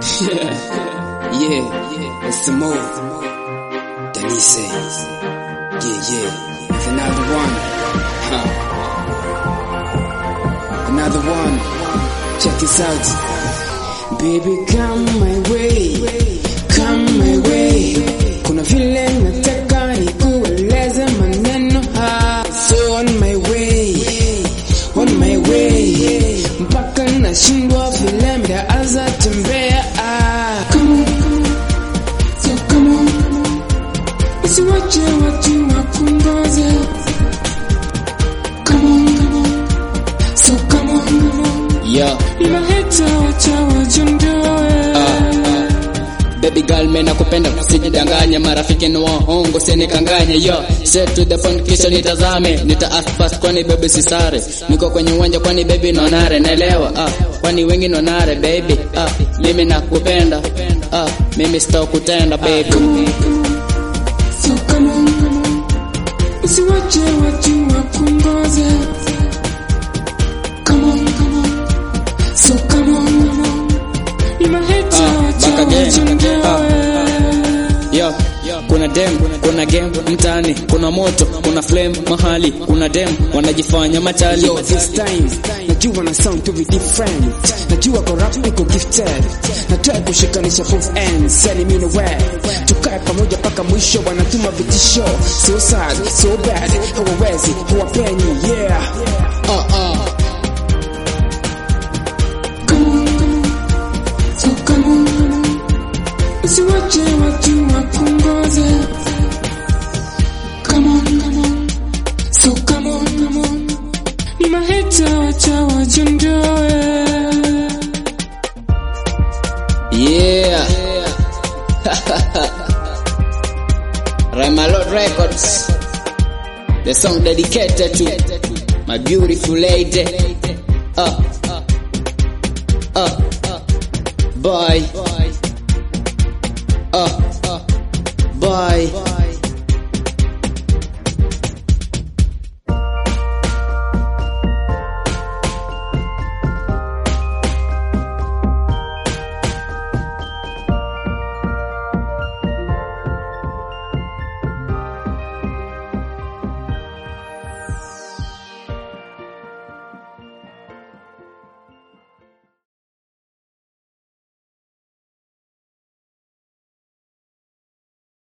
yeah, it's the move. Denise. Yeah, yeah. It's another one. Huh. Another one. Check this out. Baby, come my way. Come my way. Kuna vile nataka nikueleze maneno haya. So on my way. On my way. Mpaka nashindwa vile mtaanza tembea. Ah. Come on, come on. So come on. Usiwache watu wakungoze. Come on, come on. So come on, come on. Yeah. Inahita wacha wajiondoe. Baby girl mimi nakupenda usijidanganye marafiki ni waongo sinikanganye yo set to the point kisha nitazame nita ask fast kwani baby sisare niko kwenye uwanja kwani baby nonare naelewa ah kwani wengi nonare baby ah mimi nakupenda ah mimi sitakutenda baby So come on, come on. Usiwache watu wakungoze. Come on, come on. So come on, come on. Inahita Ah, wacha back again. wajiondoe. Yo, kuna dem, kuna game mtaani, kuna moto, kuna flame mahali, kuna dem wanajifanya machali. Yo, this time najua na sound to be different. Najua kwa rap niko gifted. Nataka kushikanisha both ends, send me nowhere. Tukae pamoja paka mwisho, wanatuma vitisho. So sad, so bad, hawawezi, hawapenyi, yeah. Uh, uh. Come on, come on. So come on, come on. Usiwache watu wakungoze. Come on, come on. So come on, come on. Ni maheta wacha wajiondoe. Yeah. Ramalot Records. The song dedicated to my beautiful lady. Uh, uh, boy. Uh, boy.